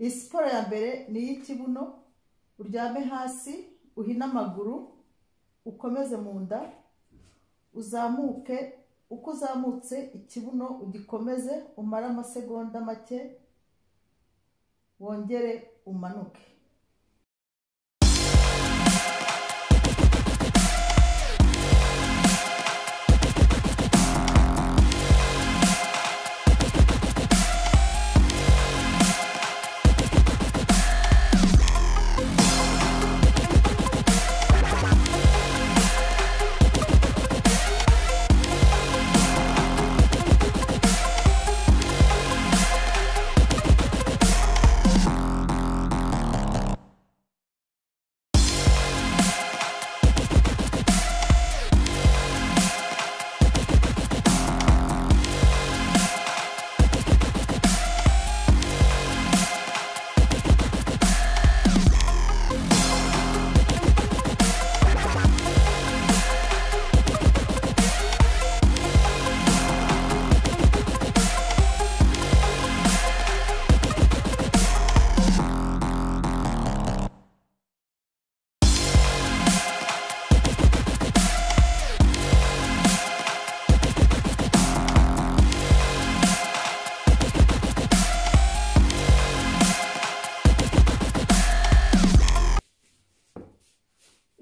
iyi siporo ya mbere ni iy'ikibuno uryame hasi uhine amaguru ukomeze mu nda uzamuke uko uzamutse ikibuno ugikomeze umare amasegonda make wongere umanuke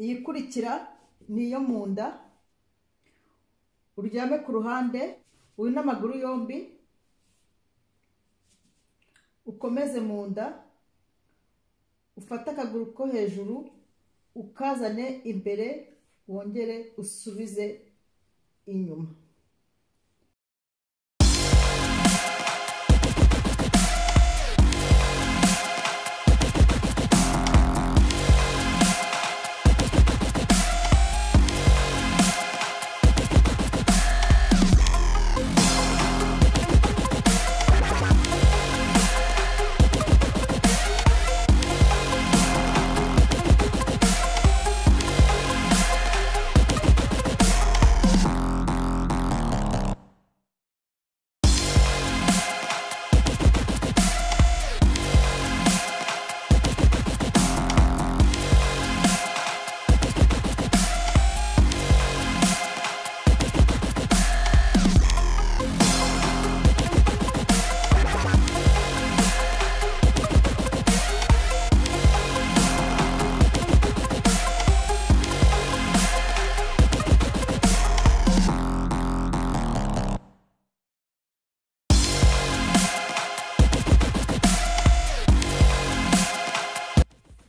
iyi ikurikira ni iyo mu nda uryame ku ruhande wine amaguru yombi ukomeze mu nda ufate akaguru ko hejuru ukazane imbere wongere usubize inyuma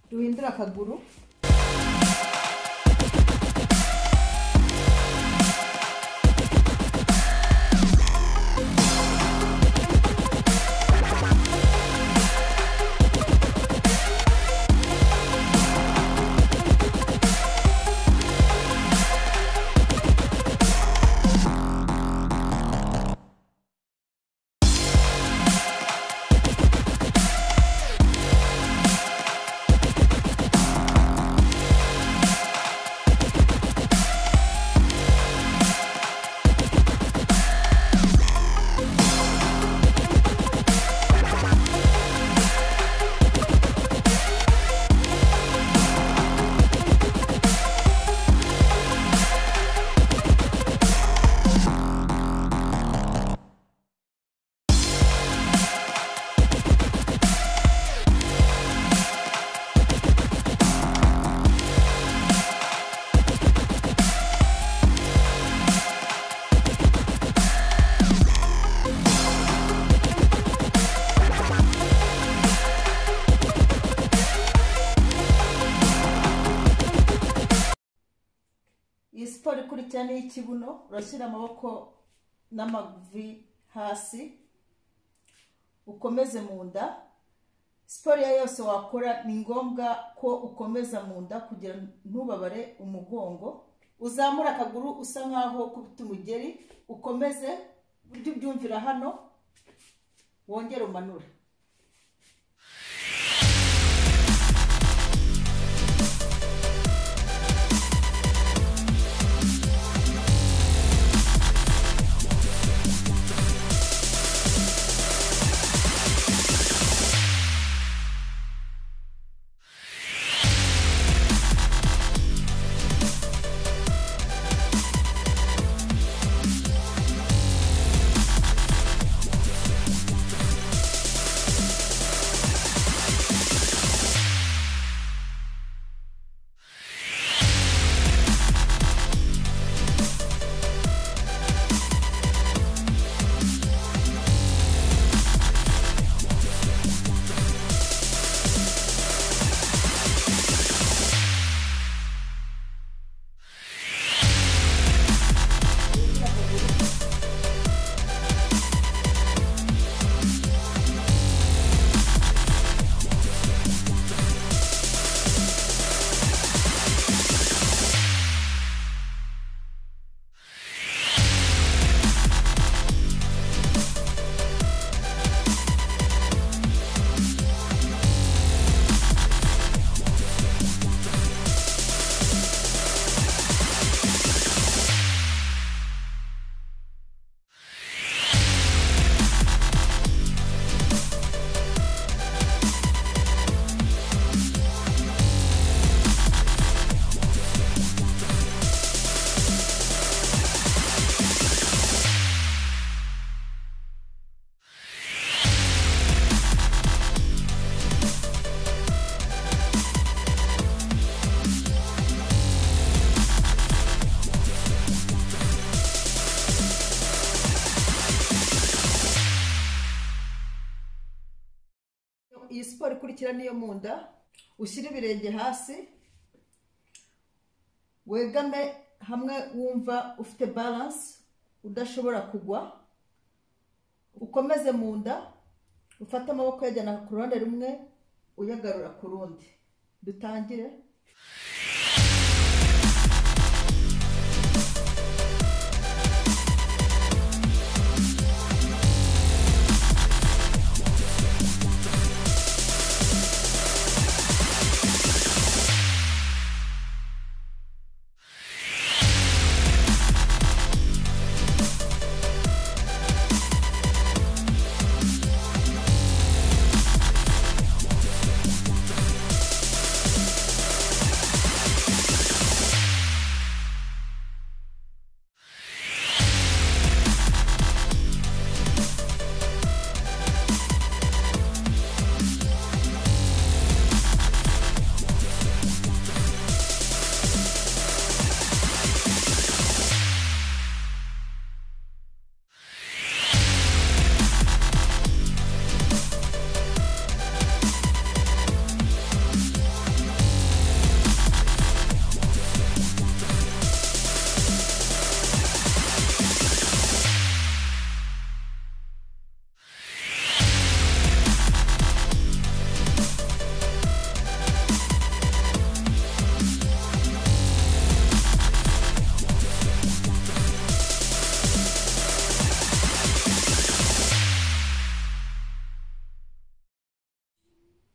duhindure akaguru iyi siporo ikurikira ni iy'ikibuno urashyira amaboko n'amavi hasi ukomeze mu nda siporo iyo yose wakora ni ngombwa ko ukomeza mu nda kugira ntubabare umugongo uzamura akaguru usa nkaho ukubita umugeri ukomeze ujye ubyumvira hano wongere umanure iyi siporo ikurikira niyo mu nda ushyire ibirenge hasi wegame hamwe wumva ufite baranse udashobora kugwa ukomeze mu nda ufate amaboko uyajyana ku ruhande rumwe uyagarura ku rundi dutangire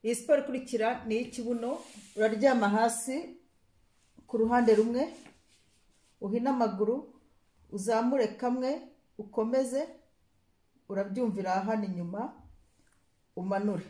iyi siporo ikurikira ni iy'ikibuno uraryama hasi ku ruhande rumwe uhina amaguru uzamure kamwe ukomeze urabyumvira hano inyuma umanure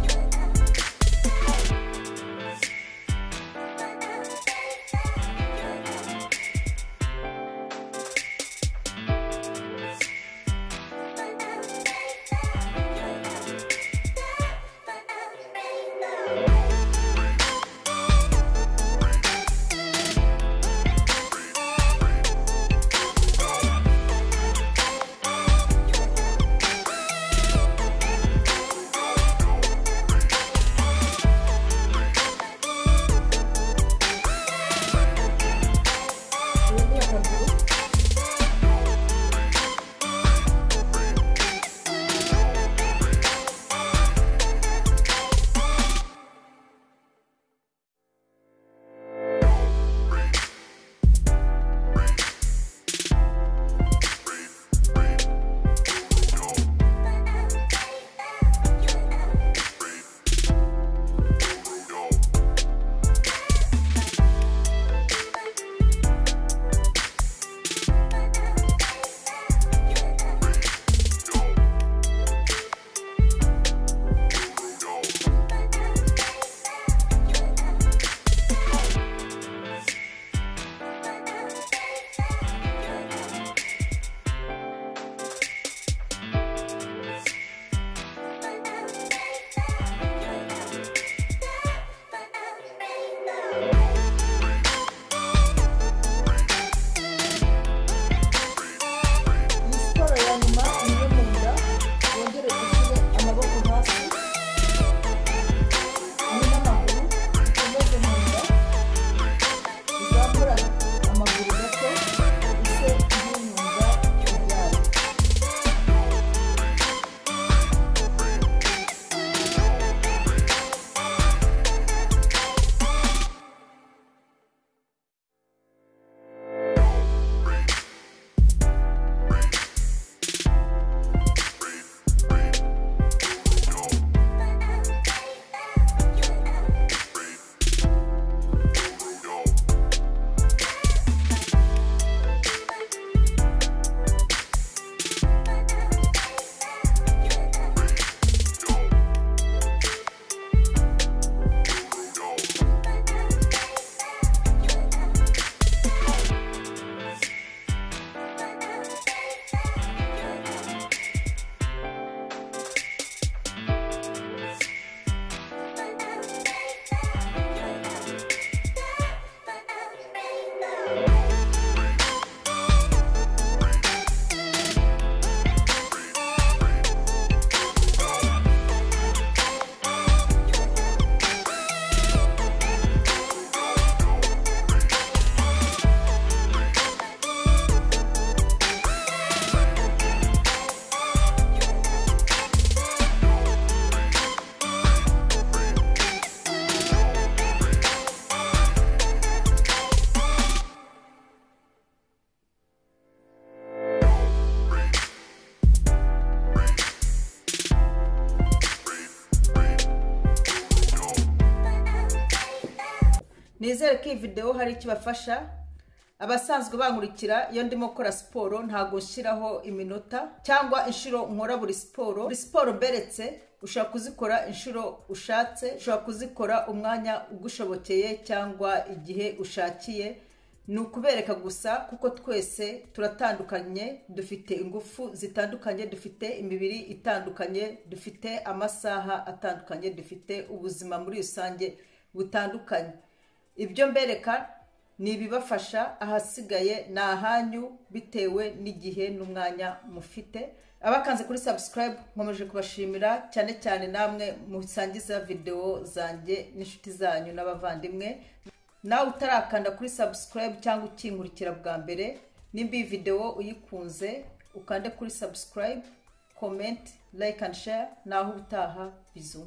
Yeah. nizere ko iyi videwo hari icyo ibafasha abasanzwe bankurikira iyo ndimo gukora siporo ntabwo nshyiraho iminota cyangwa inshuro nkora buri siporo buri siporo mberetse ushobora kuzikora inshuro ushatse ushobora kuzikora umwanya ugushobokeye cyangwa igihe ushakiye ni ukubereka gusa kuko twese turatandukanye dufite ingufu zitandukanye dufite imibiri itandukanye dufite amasaha atandukanye dufite ubuzima muri rusange butandukanye ibyo mbereka ni ibibafasha ahasigaye ni ahanyu bitewe n'igihe n'umwanya mufite abakanze kuri subscribe nkomeje kubashimira cyane cyane namwe musangiza videwo zanjye n'inshuti zanyu n'abavandimwe nawe utarakanda kuri subscribe cyangwa ukinkurikira bwa mbere nimba iyi videwo uyikunze ukande kuri subscribe comment like and share naho ubutaha bizu